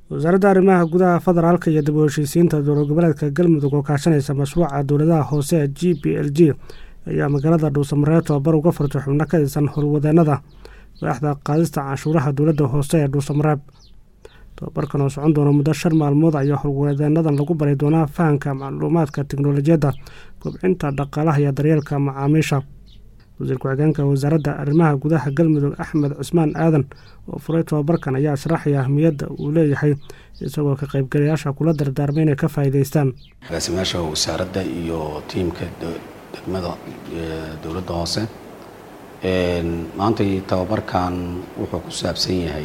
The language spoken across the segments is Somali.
wasaaradda arrimaha gudaha federaalka iyo dib u heshiisiinta dowlad goboleedka galmudug oo kaashanaysa mashruuca dowladaha hoose g b l g ayaa magaalada dhuusamareeb tobabar uga furtay xubno ka tirsan howlwadeenada waaxda qaadista canshuuraha dowladda hoose ee dhuusamareeb tobabarkan oo socon doona muddo shan maalmood ayaa howlwadeenadan lagu bari doonaa fahamka macluumaadka tiknolojiyadda kobcinta dhaqaalaha iyo daryeelka macaamiisha wasiir ku-xigeenka wasaaradda arrimaha gudaha galmudug axmed cismaan aadan oo furay tobabarkan ayaa sharaxaya ahmiyadda uu leeyahay isagoo ka qaybgalayaasha kula dardaarmay inay ka faa'iidaystaan agaasimayaasha wasaaradda iyo tiimka degmada dowladda hoose maantay tababarkan wuxuu ku saabsan yahay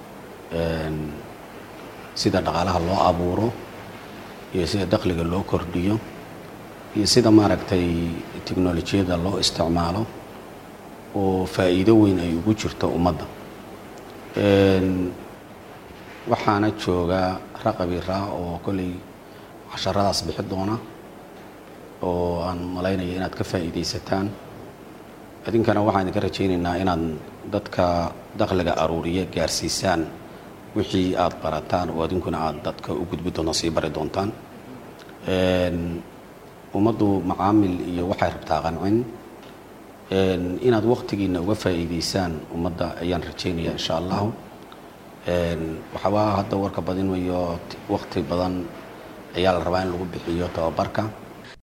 sida dhaqaalaha loo abuuro iyo sida dakhliga loo kordhiyo iyo sida maaragtay teknolojiyadda loo isticmaalo oo faa'iido weyn ay ugu jirto ummadda waxaana jooga raqabi raa oo kolley casharadaas bixi doona oo aan malaynaya inaad ka faa'iidaysataan idinkana waxaan idinka rajaynaynaa inaad dadka dakhliga aruuriya gaarsiisaan wixii aad barataan oo idinkuna aad dadka u gudbi doontaan sii bari doontaan ummaddu macaamil iyo waxay rabtaa qancin inaad waktigiina uga faa'iidaysaan ummadda ayaan rajaynaya insha allahu waxaaba hadda warka badinayo wakti badan ayaa la rabaa in lagu bixiyo tababarka